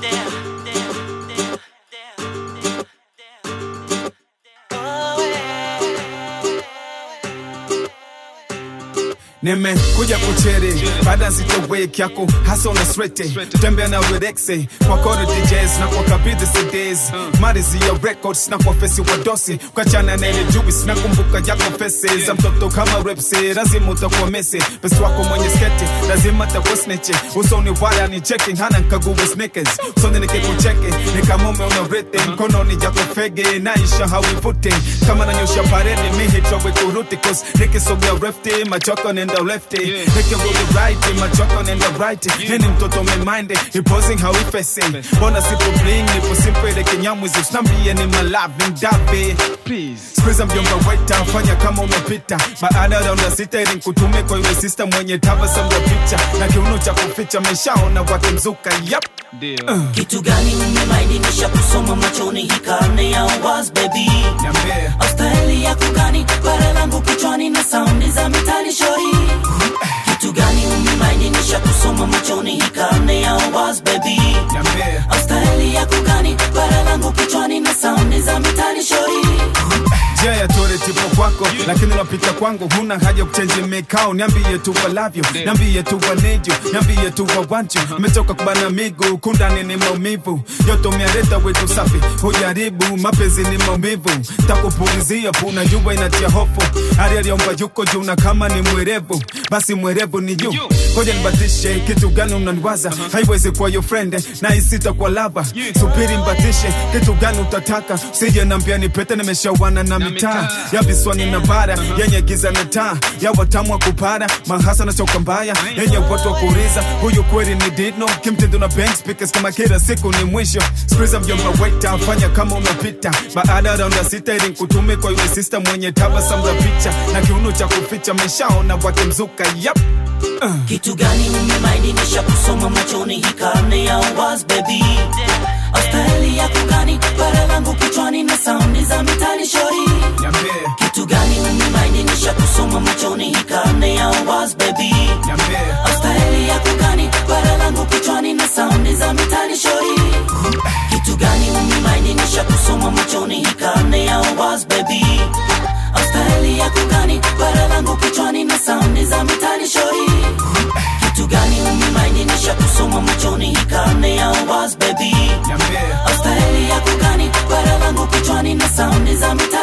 nimekuja kucheri baada zito wake yako hasa una swete tembea na redexe kwa kore DJs na kwa kabidhi CDs marizi ya records na kwa fesi wa dosi kwa chana na ile jubis na kumbuka yako fesi za mtoto kama repsi lazima utakuwa mesi besi wako mwenye sketi lazima takuwa sneche usoni waya ni checking hana nkaguwe sneakers usoni nikikucheke ni kama ume una rete mkononi yako fege naisha hawivute kama nanyosha parede mihitwawe kuruti cause nikisogea refti machoko nenda lefty nikirudi right machoko nenda right nini mtoto meminde iposing hawifesi mbona sipo bling nipo simple ile kinyamwizi usnambie ni malavi ndabe Squeeze mjomba waita fanya kama umepita baada ya raunda sita ili nikutume kwa yule sister mwenye tabasamu ya picha na kiuno cha kuficha meshaona wake mzuka yap kitu gani umemaidinisha kusoma machoni hii karne ya uwas baby niambie austaili ya kugani bara langu kichwani na saundi za mitani shori kitu gani umemaidinisha kusoma machoni hii karne ya uwas baby niambie austaili ya kugani bara langu kichwani na saundi za mitani shori njia ya tore tipo kwako lakini unapita kwangu huna haja kuchenji mikao niambie tu walavyo niambie tu wanejo niambie tu wawancho metoka kubana miguu kundani ni maumivu yoto miareta wetu safi hujaribu mapenzi ni maumivu takupulizia puna jua inatia hofu hali aliomba yuko juu na kama ni mwerevu basi mwerevu ni juu koja nibatishe kitu gani unaniwaza haiwezi kuwa your friend na isita kwa lava subiri mbatishe kitu gani utataka sije nambia nipete nimeshawana na mitaa ya viswani na bara yenye giza na taa ya watamu wa kupara mahasa na choka mbaya yenye watu wa kuriza huyu kweli ni dino kimtindo na bank speakers kama kila siku ni mwisho skriza mjomba waita fanya kama unapita baada ya raunda sita ili nikutume kwa yule sister mwenye tabasamu la picha na kiuno cha kuficha meshaona wake mzuka yap kitu gani umemaidinisha kusoma machoni hii karne ya uwas baby austaili ya kugani bara langu kichwani na saundi za mitani shori niambie kitu gani umemaidinisha kusoma machoni hii karne ya uwas baby niambie austaili ya kugani bara langu kichwani na saundi za mitani shori kitu gani umemaidinisha kusoma machoni hii karne ya uwas baby austaili ya kugani bara langu kichwani na saundi za mitani shori kitu gani umemaidinisha kusoma machoni hii karne ya uwas baby niambie austaili ya kugani bara langu kichwani na saundi za mitani